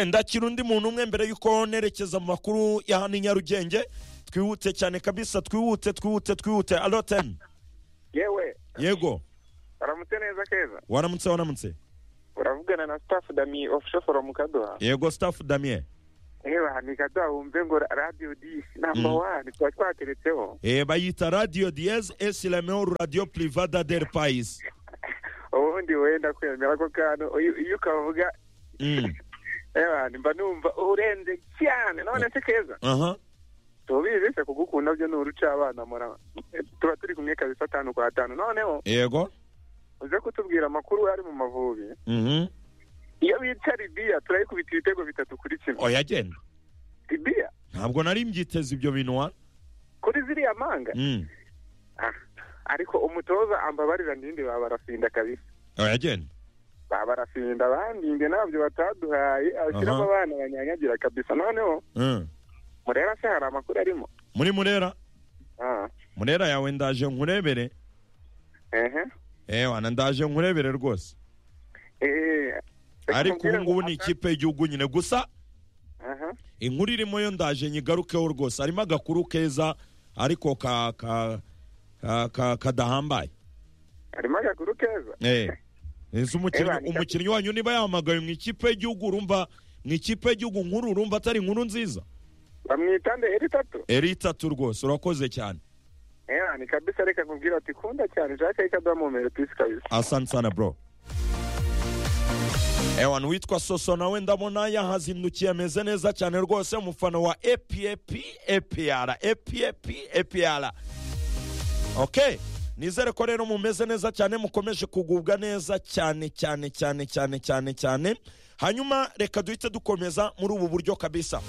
ndakira undi muntu umwe mbere y'uko nerekeza mu makuru ya hano i nyarugenge twihute cyane kabisa twihute twihute twihute alo teni yewe yego waramutse neza keza waramutse waramutse uravugana na staff dami official from kadoha yego staff damien yewe ahantu i kadoha wumve ngo radio d number Mm. one tuba twateretseho Eh, bayita radio diez esilameo radio privada del pais ubundi wenda kwemera ko kano iyo iyo ukavuga Mm, yewe ahantu mba numva urenze cyane none se keza aha tubizi se kugukunda byo ni urucabana mura tuba turi kumwe kabisa atanu kwa atanu noneho yego uze kutubwira amakuru ari mu mavubi Mhm. iyo bica libiya turayikubita ibitego bitatu kuri kimwe oya genda libiya ntabwo nari mbyiteze ibyo bintu wa kuri ziriya manga Mm, Ah, ariko umutoza ambabarira ndindi babarafinda kabisa oya genda babarafinda bandinde ntabyo bataduhaye abashyiramo Aha. abana banyanyagira kabisa noneho Mm. mureba se hari amakuru arimo muri murera Ah, murera yawe ndaje nkurebere ehe eh wana ndaje nkurebere rwose Eh, ariko mubwire ubu ngubu ngo- ni ikipe y'igihugu nyine gusa Aha. inkuru irimo yo ndaje nyigarukeho rwose harimo agakuru keza ariko ka ka ka- ka kadahambaye harimo agakuru keza Eh. Ese umukinnyi Eba, ni gato. umukinnyi wanyu niba yahamagaye mu ikipe y'igihugu urumva mu ikipe y'igihugu nkuru urumva atari inkuru nziza bamwita nde eri tatu eri itatu rwose urakoze cyane Eh, ni kabisa reka nkubwira ati kunda cyane jacques ikadomomere pisi kabisa asante sana bro ewan witwa soso nawe ndabona yahazindukiye ameze neza cyane rwose umufana wa epep epr epep epr okay nizere ko rero mumeze neza cyane mukomeje kugubwa neza cyane cyane cyane cyane cyane cyane hanyuma reka duhite dukomeza muri ubu buryo kabisa